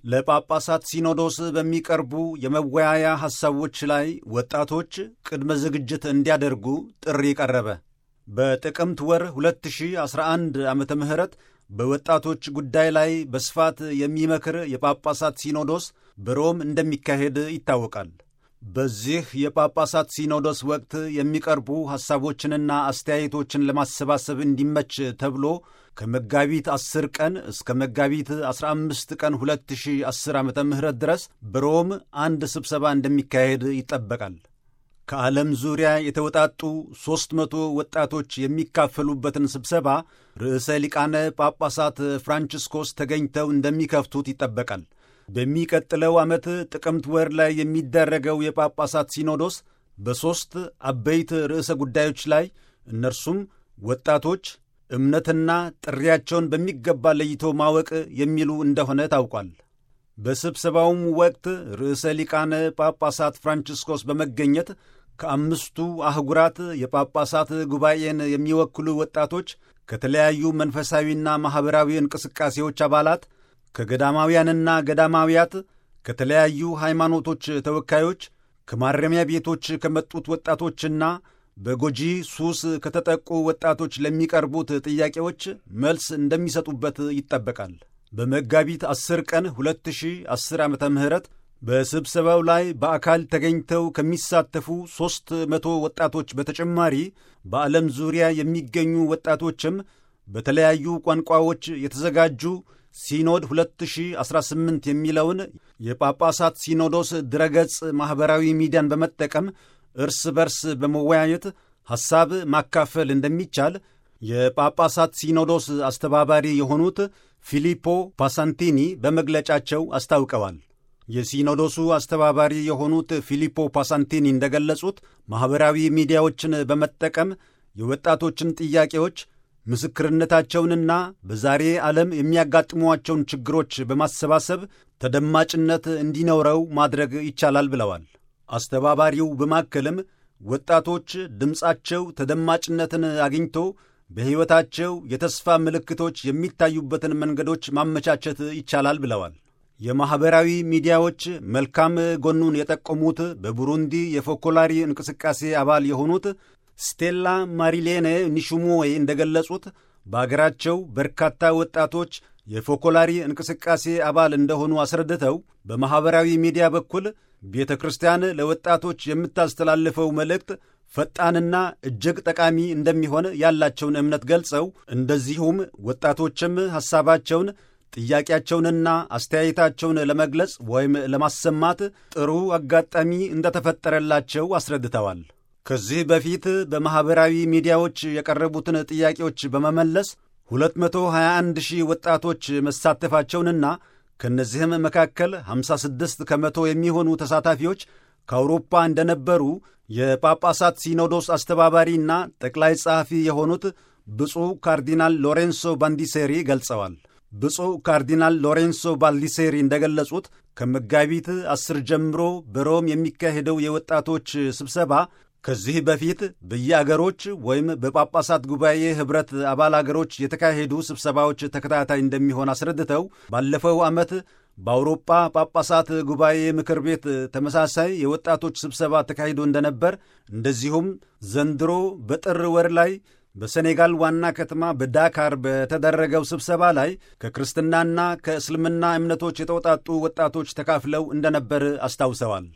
ለጳጳሳት ሲኖዶስ በሚቀርቡ የመወያያ ሐሳቦች ላይ ወጣቶች ቅድመ ዝግጅት እንዲያደርጉ ጥሪ ቀረበ። በጥቅምት ወር 2011 ዓመተ ምህረት በወጣቶች ጉዳይ ላይ በስፋት የሚመክር የጳጳሳት ሲኖዶስ በሮም እንደሚካሄድ ይታወቃል። በዚህ የጳጳሳት ሲኖዶስ ወቅት የሚቀርቡ ሐሳቦችንና አስተያየቶችን ለማሰባሰብ እንዲመች ተብሎ ከመጋቢት 10 ቀን እስከ መጋቢት 15 ቀን 2010 ዓ ም ድረስ በሮም አንድ ስብሰባ እንደሚካሄድ ይጠበቃል። ከዓለም ዙሪያ የተውጣጡ ሦስት መቶ ወጣቶች የሚካፈሉበትን ስብሰባ ርዕሰ ሊቃነ ጳጳሳት ፍራንቺስኮስ ተገኝተው እንደሚከፍቱት ይጠበቃል። በሚቀጥለው ዓመት ጥቅምት ወር ላይ የሚደረገው የጳጳሳት ሲኖዶስ በሦስት አበይት ርዕሰ ጉዳዮች ላይ እነርሱም ወጣቶች፣ እምነትና ጥሪያቸውን በሚገባ ለይቶ ማወቅ የሚሉ እንደሆነ ታውቋል። በስብሰባውም ወቅት ርዕሰ ሊቃነ ጳጳሳት ፍራንቺስኮስ በመገኘት ከአምስቱ አህጉራት የጳጳሳት ጉባኤን የሚወክሉ ወጣቶች ከተለያዩ መንፈሳዊና ማኅበራዊ እንቅስቃሴዎች አባላት ከገዳማውያንና ገዳማውያት ከተለያዩ ሃይማኖቶች ተወካዮች ከማረሚያ ቤቶች ከመጡት ወጣቶችና በጎጂ ሱስ ከተጠቁ ወጣቶች ለሚቀርቡት ጥያቄዎች መልስ እንደሚሰጡበት ይጠበቃል። በመጋቢት 10 ቀን 2010 ዓ ም በስብሰባው ላይ በአካል ተገኝተው ከሚሳተፉ ሦስት መቶ ወጣቶች በተጨማሪ በዓለም ዙሪያ የሚገኙ ወጣቶችም በተለያዩ ቋንቋዎች የተዘጋጁ ሲኖድ 2018 የሚለውን የጳጳሳት ሲኖዶስ ድረገጽ ማኅበራዊ ሚዲያን በመጠቀም እርስ በርስ በመወያየት ሐሳብ ማካፈል እንደሚቻል የጳጳሳት ሲኖዶስ አስተባባሪ የሆኑት ፊሊፖ ፓሳንቲኒ በመግለጫቸው አስታውቀዋል። የሲኖዶሱ አስተባባሪ የሆኑት ፊሊፖ ፓሳንቲኒ እንደገለጹት ማኅበራዊ ሚዲያዎችን በመጠቀም የወጣቶችን ጥያቄዎች ምስክርነታቸውንና በዛሬ ዓለም የሚያጋጥሟቸውን ችግሮች በማሰባሰብ ተደማጭነት እንዲኖረው ማድረግ ይቻላል ብለዋል። አስተባባሪው በማከልም ወጣቶች ድምፃቸው ተደማጭነትን አግኝቶ በሕይወታቸው የተስፋ ምልክቶች የሚታዩበትን መንገዶች ማመቻቸት ይቻላል ብለዋል። የማኅበራዊ ሚዲያዎች መልካም ጎኑን የጠቆሙት በቡሩንዲ የፎኮላሪ እንቅስቃሴ አባል የሆኑት ስቴላ ማሪሌኔ ኒሹሞዌ እንደገለጹት በአገራቸው በርካታ ወጣቶች የፎኮላሪ እንቅስቃሴ አባል እንደሆኑ አስረድተው በማኅበራዊ ሚዲያ በኩል ቤተ ክርስቲያን ለወጣቶች የምታስተላልፈው መልእክት ፈጣንና እጅግ ጠቃሚ እንደሚሆን ያላቸውን እምነት ገልጸው እንደዚሁም ወጣቶችም ሐሳባቸውን ጥያቄያቸውንና አስተያየታቸውን ለመግለጽ ወይም ለማሰማት ጥሩ አጋጣሚ እንደተፈጠረላቸው አስረድተዋል። ከዚህ በፊት በማኅበራዊ ሚዲያዎች የቀረቡትን ጥያቄዎች በመመለስ 221 ሺህ ወጣቶች መሳተፋቸውንና ከእነዚህም መካከል 56 ከመቶ የሚሆኑ ተሳታፊዎች ከአውሮፓ እንደነበሩ የጳጳሳት ሲኖዶስ አስተባባሪና ጠቅላይ ጸሐፊ የሆኑት ብፁዕ ካርዲናል ሎሬንሶ ባንዲሴሪ ገልጸዋል። ብፁዕ ካርዲናል ሎሬንሶ ባልዲሴሪ እንደገለጹት ከመጋቢት አስር ጀምሮ በሮም የሚካሄደው የወጣቶች ስብሰባ ከዚህ በፊት በየአገሮች ወይም በጳጳሳት ጉባኤ ኅብረት አባል አገሮች የተካሄዱ ስብሰባዎች ተከታታይ እንደሚሆን አስረድተው ባለፈው ዓመት በአውሮጳ ጳጳሳት ጉባኤ ምክር ቤት ተመሳሳይ የወጣቶች ስብሰባ ተካሂዶ እንደነበር እንደዚሁም ዘንድሮ በጥር ወር ላይ በሴኔጋል ዋና ከተማ በዳካር በተደረገው ስብሰባ ላይ ከክርስትናና ከእስልምና እምነቶች የተውጣጡ ወጣቶች ተካፍለው እንደነበር አስታውሰዋል።